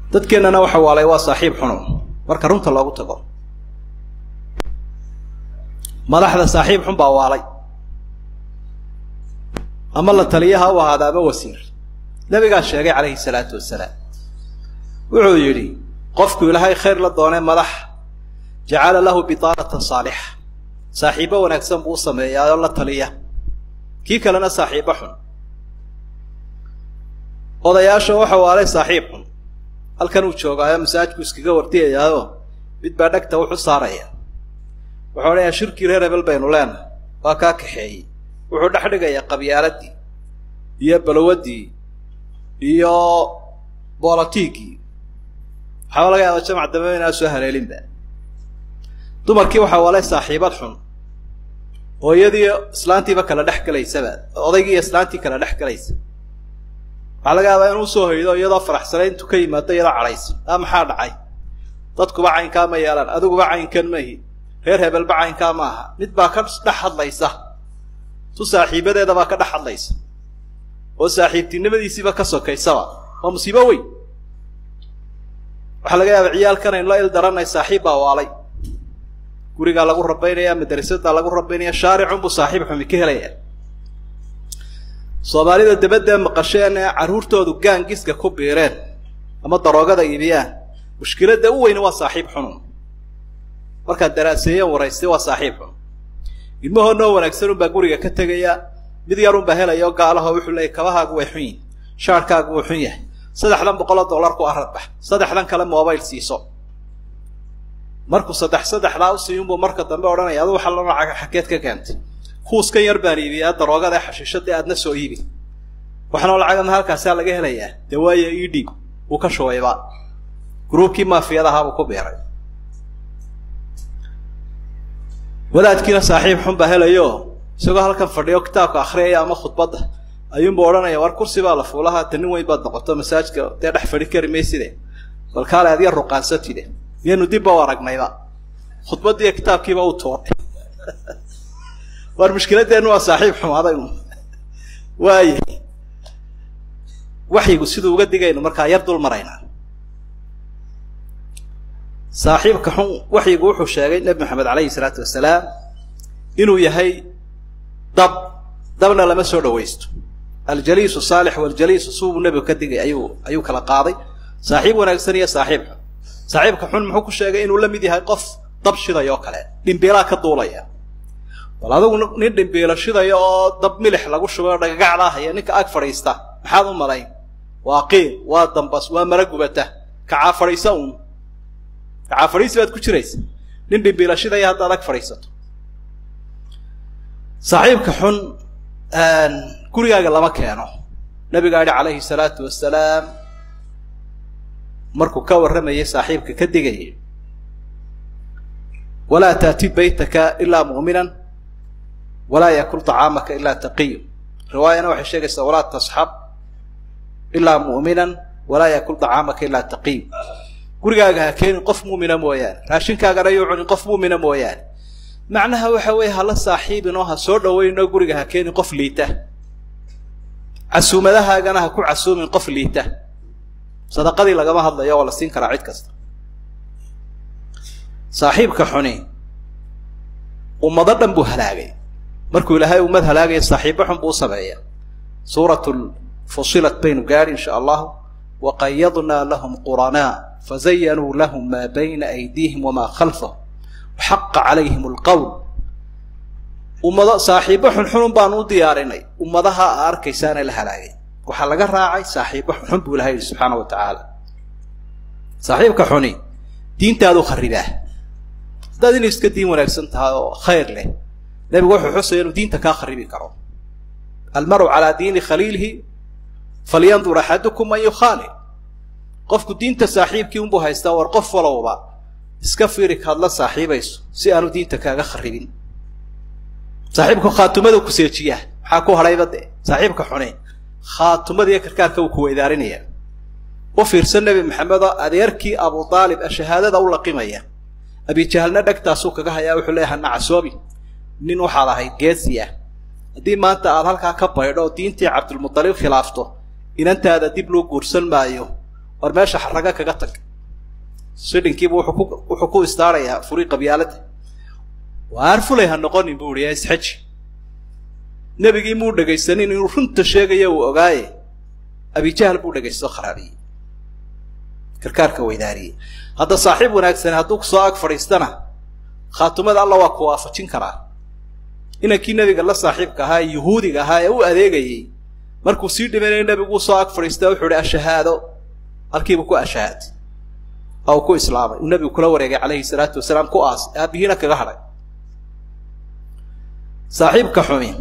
dadkeennana waxa waalay waa saaxiib xuno marka runta loogu tago madaxda saaxiib xun baa waalay ama la taliyaha u ahaada ama wasiir nabigaa sheegay calayhi salaatu wasalaam wuxuu yidhi qofku ilaahay khayr la doonay madax jacala lahu bitaanatan saalixa saaxiibbo wanaagsan buu u sameeyaa oo la taliya kii kalena saaxiibbo xun odayaasha waxa waalay saaxiib xun halkan uu joogaayo masaajku iskaga wardiyayaao mid baa dhegta wuxu saaraya wuxuu odhanayaa shirkii reer hebel baynu leenahay waa kaa kaxeeyey wuxuu dhex dhigayaa qabyaaladii iyo balwadii iyo bolitiigii waxaaba laga yaaba jamac dambe inaa soo haleelinba dumarkii waxaa waalay saaxiibad xun oo iyadii islaantiiba kala dhex gelaysaba odaygii iyo islaantii kala dhex gelaysa waxaa laga yaabaa inuu soo hoydo iyadoo faraxsanay intuu ka yimaado iyadoo cadhaysa a maxaa dhacay dadkuba caynkaa ma yeelaan adiguba caynkan mahi reer hebelba caynkaa ma aha mid baa ka dhex hadlaysa tu saaxiibadeeda baa ka dhex hadlaysa oo saaxiibtinimadiisiiba ka sokaysaba waa musiibo weyn waxaa laga yaaba ciyaalkan aynu la il daranay saaxiib baa waalay gurigaa lagu rabaynaya madrasadaa lagu rabaynaya shaaricunbuu saaxiib xumi ka helaya soomaalida dabadee maqasheen ee carruurtoodu gaangiska ku biireen ama daroogada iibiyaan mushkiladda u weyni waa saaxiib xunun markaad daraaseeyeen waraystay waa saaxiib xun ilmahoo noo wanaagsan unbaa guriga ka tegaya mid yarun baa helaya oo gaalaho wuxuu leeyay kabahaagu way xun yihin shaarkaagu wuu xun yahay saddexdan boqoloo dollar ku aradbax saddexdan kale mobile siiso markuu saddex saddexdaa usiiyunbuu marka dambe odhanaya adu waxa la lacaga xageed ka keentay kuuskan yar baan iibiyaa daroogada ee xashiishadii aadna soo iibi waxnoo lacagana halkaasaa laga helayaa dee waayo ii dhiib wuu ka shubayba gruubkii maafiyadahaabuu ku biiray wadaadkiina saaxiib xun baa helayo isagoo halkan fadhiyo kitaabka akriyaya ama khudbadda ayuunbu odhanaya war kursi baa la fuulaha ta nin weyn baad noqoto masaajka dee dhex fadhi kari mayside bal kaale adiga ruqaansatide miyaynu dibba u aragnayba khudbaddiiyo kitaabkiiba u tuuray war mushkiladeennu waa saaxiib xumaadaynu waaye waxyigu siduu uga digaynu markaa yar dul maraynaa saaxiibka xun waxyigu wuxuu sheegay nebi maxamed calayhi salaatu wasalaam inuu yahay dab dabna lama soo dhawaysto aljaliisu saalix waljaliisu subuu nebigu ka digay ayuu ayuu kala qaaday saaxiib wanaagsan iyo saaxiib xun saaxiibka xun muxuu ku sheegay inuu la mid yahay qof dab shiday oo kale dhimbiilaa ka duulaya bal adigu nin dhimbiilo shidaya oo dab milix lagu shubay oo dhagagacdaa haya ninka ag fadhiista maxaad u malayn waa qiil waa dambas waa mala gubata kacaa fadhiisa uun kacaa fadhiisi baad ku jiraysa nin dhimbiilo shidaya haddaad ag fadhiisato saaxiibka xun gurigaaga lama keeno nabigaa yihi calayhi salaatu wasalaam markuu ka warramayay saaxiibka ka digayay walaa taati baytaka ilaa mu'minan walaa yakul طacaamaka ilaa taqiy riwaayana waxay sheegaysaa walaa tasxab ilaa mu'minan walaa yakul طacaamaka ilaa taqiy gurigaaga ha keenin qof muumina mooyaane raashinkaagana yuu cunin qof muumina mooyaane macnaha waxa weeye hala saaxiibin oo ha soo dhaweyn oo guriga ha keenin qof liita casuumadahaagana ha ku casuumin qof liita sadaqadii lagama hadlayo waa la siin karaa cid kasta saaxiibka xuni ummado dhan buu halaagay markuu ilaahay ummad halaagaya saaxiibbo xun buu u sameeya suurat fusilat baynu gaadhi insha allahu waqayadnaa lahum quranaa fazayanuu lahum maa bayna aydiihim wamaa khalfahum waxaqa calayhim alqowl ummado saaxiibbo xunxunun baanu u diyaarinay ummadaha a arkaysaana la halaagay waxaa laga raacay saaxiibbo xunxun buu ilahay yihi subxaana wa tacaala saaxiibka xuni diintaadu kharibaa haddaad inay iska diin wanaagsan tahay oo khayr leh nebigu wuxuu xusaya inuu diinta kaa kharibi karo almaru calaa diini khaliilihi falyandur axadukum man yukhaalil qofku diinta saaxiibkii unbuu haystaa war qof walowba iska fiiri kaad la saaxiibayso si aanu diinta kaaga kharibin saaxiibku khaatumada ku seejiyaa maxaa ku hadhayba de saaxiibka xune khaatumada iyo karkaarka uu kuweydaarinaya u fiirsan nebi maxamedoo adeerkii abu aalib a shahaadada u laqimaya abijahalna dhegtaasuu kaga hayaa wuxuu leeyahay hana casoobi nin waxaad ahayd geesi ah haddii maanta aad halkaa ka baydho oo diintii cabdulmutalib khilaafto inantaada dib loo guursan maayo war meesha xaraga kaga tag swidhinkiibu wuxuu ku istaarayaa furi qabyaalada waar fulay ha noqonin buu ihi isxaji nebigii muu dhegaysanin inuu runta sheegaya uu ogaaye abijahal buu dhegaysto kharaabiyey karkaarka weydaariyey hadda saaxiib wanaagsani hadduu kusoo ag fadhiistana khaatumada alla waa ku waafajin karaa inankii nebiga la saaxiibka ahaa ee yuhuudiga ahaa ee u adeegayey markuu sii dhimanaya nebigu usoo ag fadhiista wuxuu ihi ashahaado halkiibu ku ashahaad oo uu ku islaamay uu nebigu kula wareegay calayhi salaatu wasalaam ku aas aabihiina kaga hadhay saaxiibka xumi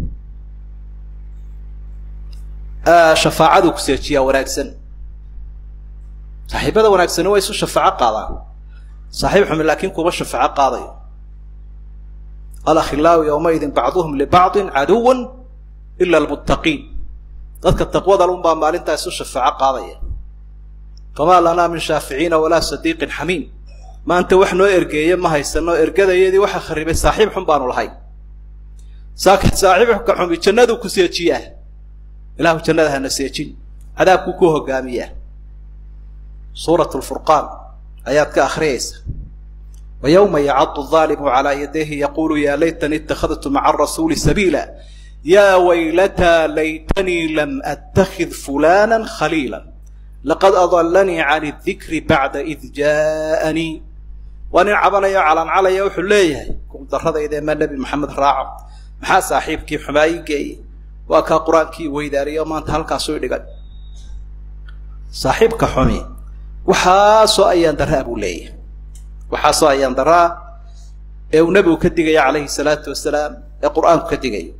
shafaacaduu kuseejiyaa wanaagsan saaxiibada wanaagsani waa isu shafaaco qaadaan saaxiib xumi laakiin kuma shafaaco qaadayo alakhilaau yowmaidin bacduhum libacdin caduwan ila almuttaqiin dadka taqwada lun baa maalintaa isu shafaaco qaadaya famaa lanaa min shaaficiina walaa sadiiqin xamiim maanta wax noo ergeeye ma haysano ergadayadii waxa kharibay saaxiib xun baanu lahay saaxiibka xumi jannaduu ku seejiyaa ilahu jannada hana seejin cadaabkuu ku hogaamiyaa suurat lfurqaan ayaad ka akhriyaysa wa yowma yacadu aalimu calaa yadayhi yaqulu ya laytani ittakhadtu maca rasuuli sabiila ya waylataa laytanii lam attakhid fulana khaliila laqad adalanii can dikri bacda id jaaanii waa nin cabanayo calancalaya wuxuu leeyahay darradayda ma nebi maxamed raaco maxaa saaxiibkii xumaayi geeyey waa kaa qur-aankii weydaariyo maanta halkaasuu dhigay saaxiibka xumi waxaasoo ayaan daraa buu leeyahay waxaasoo ayaan daraa ee uu nebigu ka digaya calayhi salaatu wasalaam ee qur-aanku ka digayo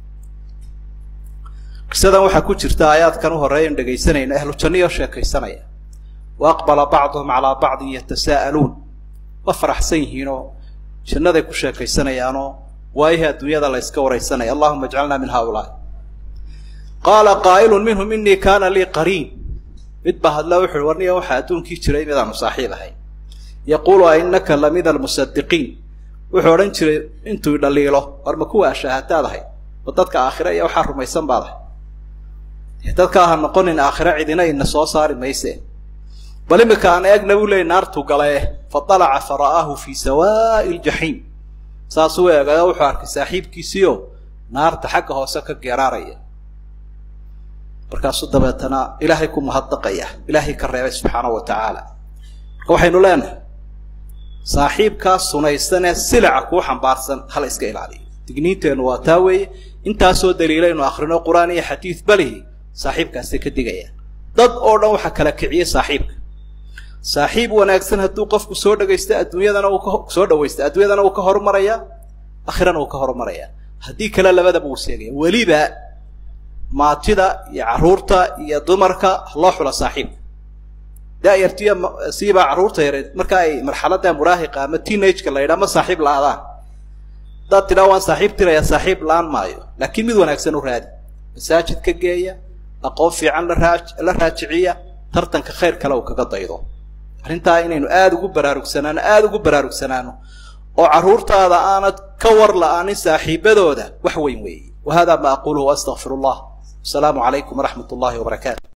qisadan waxaa ku jirta aayaadkan u horeeya in dhegaysanayna ahlu janniyo sheekaysanaya wa aqbala bacduhum calaa bacdin yatasaa'aluun waa faraxsan yihiinoo jannaday ku sheekaysanayaanoo waayihii adduunyada la yska waraysanaya allahuma ijcalna min haaulaa qaala qaa'ilun minhum inii kaana lii qariin mid baa hadla wuxu uhi warniga waxaa adduunkii jiray midaanu saaxiib ahay yaquulu a innaka la mida almusadiqiin wuxuu odhan jiray intuu dhaliilo war ma kuwa ashaahataad ahay ma dadka aakhire iyo waxaa rumaysan baad ahay dadka aha noqonin aakhire cidina ina soo saari mayse bal imika aan eegna buu leeyay naartuu galee fa dalaca fa ra'aahu fii sawaa'i ljaxiim saasuu eegaya wuxuu arkay saaxiibkiisiio naarta xagga hoose ka geeraaraya markaasuu dabeetana ilaahay ku mahadnaqaya ilaahay ka reebay subxaana wa tacaala marka waxaynu leenahay saaxiibkaas sunaysanee silica kuu xambaarsan hala iska ilaaliyo digniinteennu waa taa weeye intaasoo daliilaynu akhrino qur-aan iyo xadiid balihi saaxiibkaasay ka digayaan dad oo dhan waxaa kala kiciyey saaxiibka saaxiib wanaagsan hadduu qofku soo dhagaysto adduunyadana uu kasoo dhawaysto adduunyadana uu ka horumaraya akhirana uu ka horumaraya haddii kale labadaba uu seegaya weliba maatida iyo carruurta iyo dumarka loo xula saaxiibka daayartiya siibaa carruurta yareed marka ay marxaladda muraahiqa ama teenageka la yidhaha ma saaxiib la-adaan haddaad tidhaa waan saaxiib tirayaa saaxiib la-aan maayo laakiin mid wanaagsan u raadi masaajid ka geeya aqoon fiican laraa la raajiciya tartanka khayr kale uu kaga daydo arrintaa inaynu aada ugu baraarugsanaano aada ugu baraarugsanaano oo carruurtaada aanad ka war la-aanin saaxiibadooda wax weyn weeye wa hada ma aquluhu astaqfir allah asalaamu calaykum waraxmat ullahi wabarakaatu